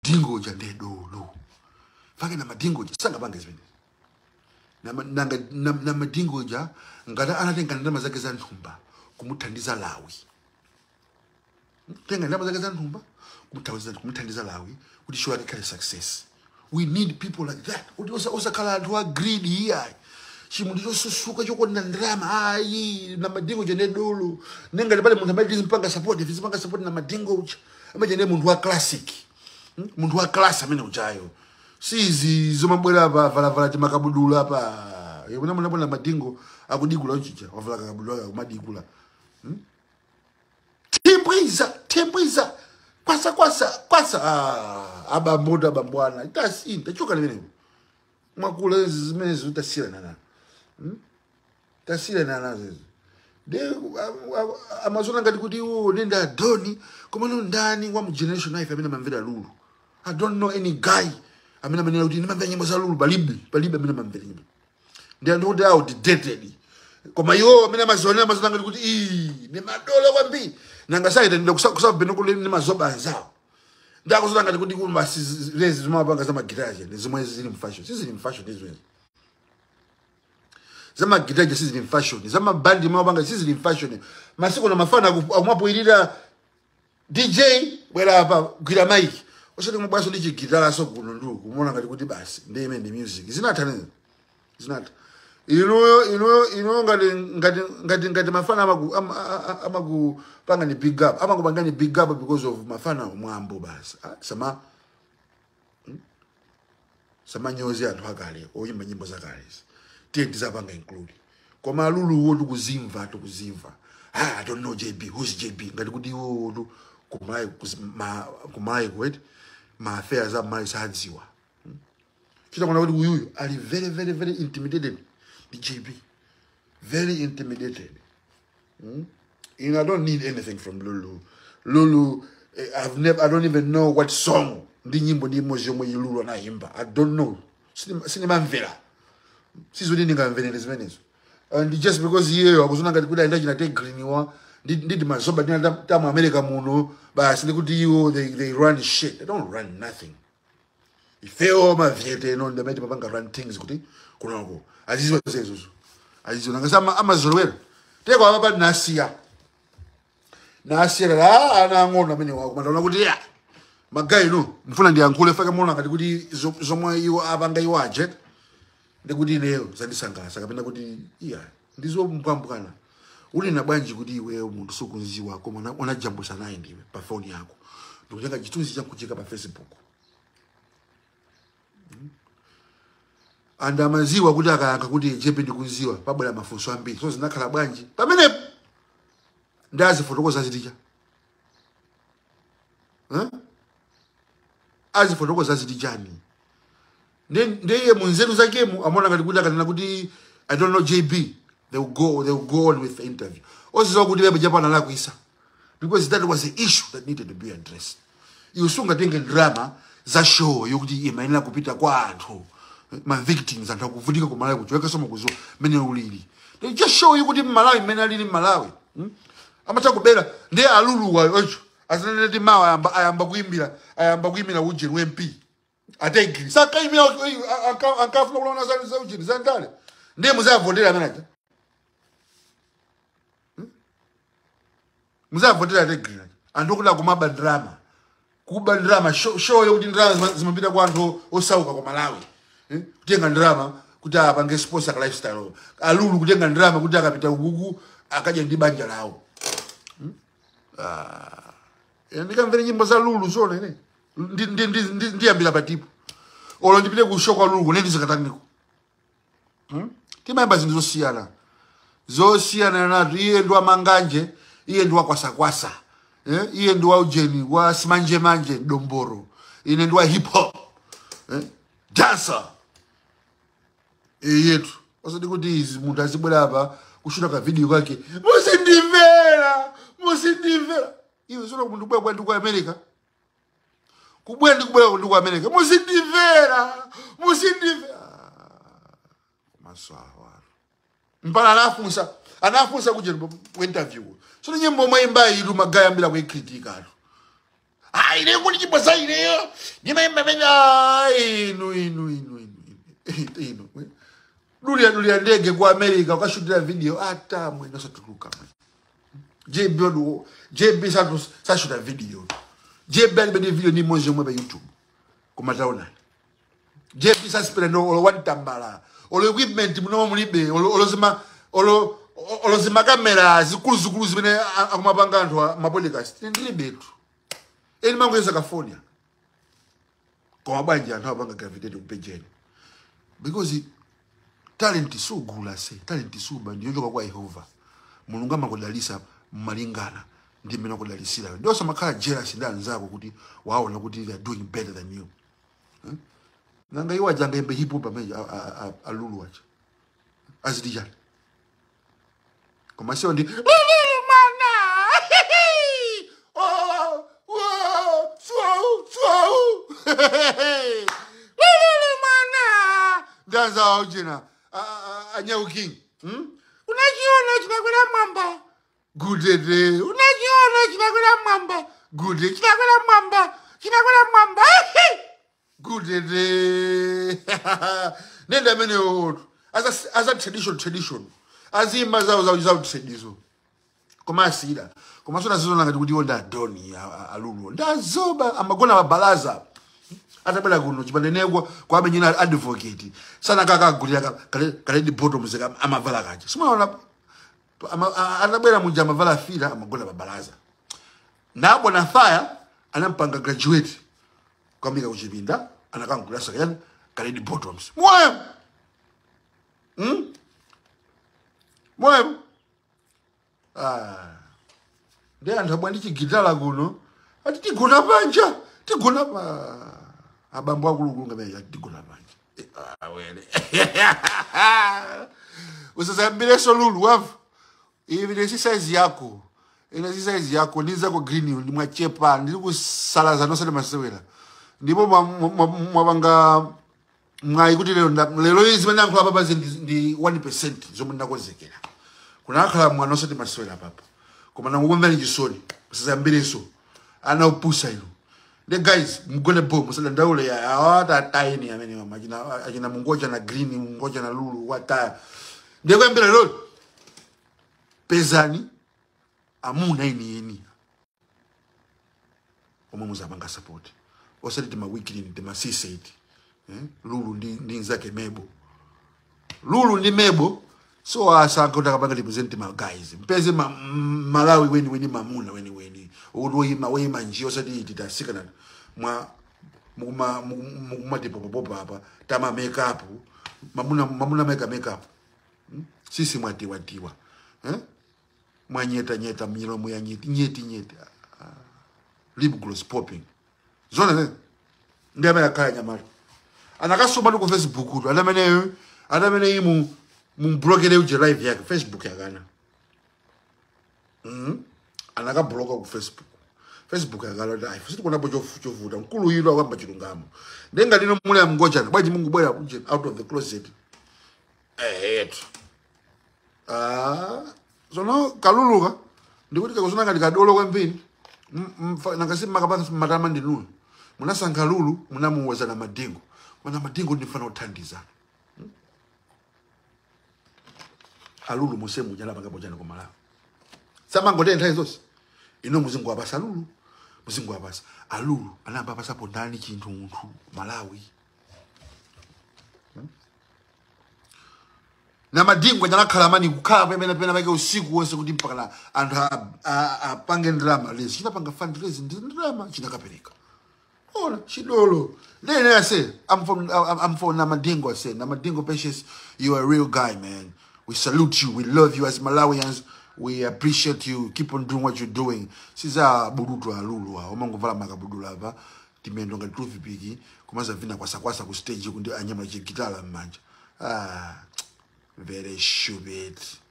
madingoja ndedolo fake na madingoja sangapange zimene Nama- nanga- na na madingoja ngati anatenga ndalama zake za nthumba kumuthandiza lawi tenga ndalama zake za nthumba kumuthandiza kumuthandiza lawi kuti show yake ikhale success we need people like that kuti osa- osakhala anthu a greed iyayi chimunthu chosusuka chokonda ndalama ayi na madingoja ndedolo nengati pale munthu amati tizimpanga support tizimpanga support na madingoja amaja ndiye munthu wa classic Hmm? munthu wa class amene uchayo sizi zomabwera pa valavala timakabudula pa yona munabona madingo akudigula uchicha wavala kakabudula kakumadikula timbwiza timbwiza kwasa kwasa kwasa ah, abamboto abambwana itasinta choka limeneko mwakula ezi zimene zitasiyana na tasiyana nazo izi de amazona ngati kuti iwo nende adoni komano ndani wa mu generation life amene amamvera lulu i don't know any guy amene amanena kuti ndimamvera nyimbo za lulu palibe palibe amene amamvera nyimbo ndi anthu kuti outdated koma iwo amene amazionera amazona ngati kuti ii ni madolo kwambiri nanga saita ndida kusabvena kule ni mazoba anzawo ndakuzona ngati kuti kumba lezi zimapanga za magitaja ndi zimwe zili mfashion sizili mfashion izwezi zamagitaja sizili mfashion zamabandi mapanga sizili mfashion masiku na mafana aku- akumapoyirira dj bwera apa gwira maiki osati kumabwaso ndi chigitaraso kuno ndi kumona ngati kuti basi ndi imene ndi music zinatha nezi zinatha inuyo inuyo inuyo ngati ngati ngati ngati mafana amaku ama- a- a- amakupanga ni big up amakupanga ni big up because of mafana mwambo basi Ah, sama samanyozi anthu akale oyimba nyimbo zakale tiye tizapanga include koma aluluwo tikuzimva tikuzimva ah, i don't know jb who's jb ngati kuti iwotu kumalayi kumalayi kweti ma affairs amalayi sadziwa chitakuona kuti uyuyu ali very very very intimidated ndi jb very intimidated mm? and i don't need anything from lulu lulu eh, i've never i don't even know what song ndi nyimbo ndi imodzi yomwe lulu anayimba i don't know Sini- sinimamvera sizoti ndingamverere zimenezo and just because iyeyo akuzona ngati kuti aenda china tegriniwa ndidi mazoba ndina tamu america muno basi ndikuti iwo they, they run shit they don't run nothing ifewo mavyete eno ndamati mapanga run things kuti kunako aziziwa zezozo aziziwa nangasi ama- amazolowera teko apa nasiya nasiya la ana ang'ono amene wako mandaona kuti ya magayi no mfuna ndiyankhule fake mona ngati kuti zo- zomwe iwo apanga iwo ajet ndikuti ineyo zandisangalatsa kapena kuti iya ndizompambukana uli na bwanji kuti iweyo munthu sukunziwa koma una- unajambusa naye ndiwe pa foni yako ndikutenga chithunzi chankuchika pa facebook and amaziwa kuti akayankha kuti jepe ndikunziwa pabwera mafunso ambiri so zinakhala bwanji pamenepo ndazifotokoza ziticha Huh? azifotokoza zitichani ndeye munzeru zakemu amona ngati kuti akanena kuti i don't know jb they will go, they will go on with the interview oziziwa kuti bebe japo analakwisa because that was the issue that needed to be addressed iwe sungatenge drama za show yokuti imayenera kupita kwa anthu mavictims anthu akuvutika ku malawi kuchoweka soma kuziwa mene ulili they just show you kuti mmalawi mmene alili mmalawi hmm? amatha kubera ndiye aluluwa ocho asaneneti mawa ayamba, ayamba kuimbira ayamba kuimbira ujeni wemp atengiri sakaimira ankafuna kulona za za ujeni zandale ndiye muzavotera amene aja muzavotera atengiri anthu okuti akumaba drama kuba ndirama show show yokuti ndirama zima- zimapita kwa anthu osauka kwa malawi eh? kutenga ndirama kuti apange sponsor ka lifestyle alulu kutenga ndirama kuti akapita ukuku akadya ndi banja lawo Hmm? Ah. Eh, ndikamvera nyimbo za lulu zona ine Ndi- ndi- ndi- ndi- ndiyambira patipo olo ndipite kushow kwa lulu kune ndizikataniko timayimba zinthu zosiyana zosiyana natu iye ndi wamanganje iye ndi wakwasakwasa eh? iye ndi wa ujeni wa simanjemanje domboro ine ndi wa hip hop eh? dancer yetu osati kuti izi munthu azibwera apa kushuta ka video kake musindimvera musindimvera iwe sona munthu kubwera kwa ndi ku america kubwera ndi kubwera ndi ku america musindimvera musindimvera masawa mpana anafunsa anafunsa kuje ku interview sono nyimbo mwayimba ilu magaya ambira kuikritika atu ah ine kuti nyimbo za ineyo ndimayimba mene ah, inu inu inu inu inu inu dulia dulia ndege ku america ukashutira video ata mwe nosatuluka mwe jb odu jb satu sashuta video jb alibedi video ni mozi omwe pa youtube kumataonani jb saspera no olo watambala olo equipment munomo mulibe olo olo zima olo olo zima kamera zikulu zikulu zimene a- akumapanga anthu a- ma podcast ndilibetu eni mangoyeza kafonia koma bwanji anthu apanga gravitate kupejeni because talent sugula se talent suba ndiyochoka kwa yehova mulungu amakudalisa mmalingana ndi mmene akudalisirayo ndionso makhala jealous ndi anzako kuti waona kuti they are doing better than you Hmm? nanga iwo aja angayimbe hip hop amene a- a- a- alulu aja aziti chani koma siwo ndi "Lili mwana Oh, oh, swau, swau." Lili mwana ndanzawo jina anyauking unachiona chinakwera mwamba gudede unachiona chinakwera mwamba gude chinakwera mwamba chinakwera mwamba gudede nenda amene otu as a tradition tradition azimba zawo zawo zawo tradition koma asira koma sona zizona ngati kuti iwo ndi adoni a- a- alulu ndazoba amagona mabalaza atabwera kuno chipandeneko kwabe nyina advocate sana kakagulira kaledi bottoms ka- amavala kaja simunaona ama- a- atabwera muja amavala fira amagona mabalaza nabona fire anampanga graduate kwamika kuchipinda anakangulira sakayani kaledi bottoms moyo hmm? moyo Ah. ndi anthu abwa ndi chigitala kuno ati tigona panja tigona pa abambo akulukulu ngamene ati tigona panja Eh, ah, wele usazambireso lulu wavu ivi ndesi saizi yako ine si saizi yako ndizako green ndi mwachepa ndiri kusalaza nosati masewera ndipo mwa- mwa- mwapanga mwayi kuti lero nda- lero izi zimene ankhola papazi ndi ndi 1 zomwe ndakonzekera kunakhala mwana osati masewera papa koma nangokumvani chisoni usazambireso ana opusa ino the guys mgone bo musadandaule ya awata ataini amene mama achina achina mungoja na green mungoja na lulu wataya ndiye kuyambira lero pezani amuna ini yeni omwe muzapanga support osati tima weekend tima seaside eh? lulu ndi ndi nzake mebo lulu ndi mebo so asankha kuti akapanga represent ma guys mpeze ma, m- malawi weni weni mamuna weni weni ukuti woyima woyima njia osati iti tasikana mwa mukuma mukumatipopopopa apa tama makeup mamuna mamuna meka makeup Hmm? sisi mwatiwatiwa eh? mwanyeta nyeta milomo ya nyeti nyeti nyeti Ah, lip gloss popping zona ne ndi amene akhala nyamalo anakasoma ku facebook utu adameneyo adamene imu mumblokere uje live yake facebook yakana mm anakabloka ku facebook facebook yakala kuti ayi fusi kuonapo chofu- chovuta mkulu yilo akwamba chilungamo ndenga lino mule amngojana bwaji mungu bwera uje out of the closet ehetu ah zono kaluluka ndikuti kakuzona ngati kadolo kwambiri nangasima makapasa matama ndinuyo munasankha lulu munamuweza na madingo mana madingo ndifana kuthandizana alulu muse munyala pangapojana kwa malawi samangotee nthawi zonse ino muzingu wapasa alulu muzingu wapasa alulu anayamba apasapo ndani chinthu munthu malawi na madingo anakhala amani kukhala pamene pena pake usiku wonse kuti mpaka na anthu a- a- apange ndalama lezi chinapanga fundraising ndi ndalama chinakapereka ona chidolo then I say I'm from I'm I'm from Namadingo I say Namadingo Patience you are a real guy man we salute you we love you as Malawians we appreciate you keep on doing what you're doing siza budutu alulu wa omangovala makabudula apa timendo ngati truth piki kumaza vina kwasakwasa ku stage kundi anyama chigitala mmanja ah very stupid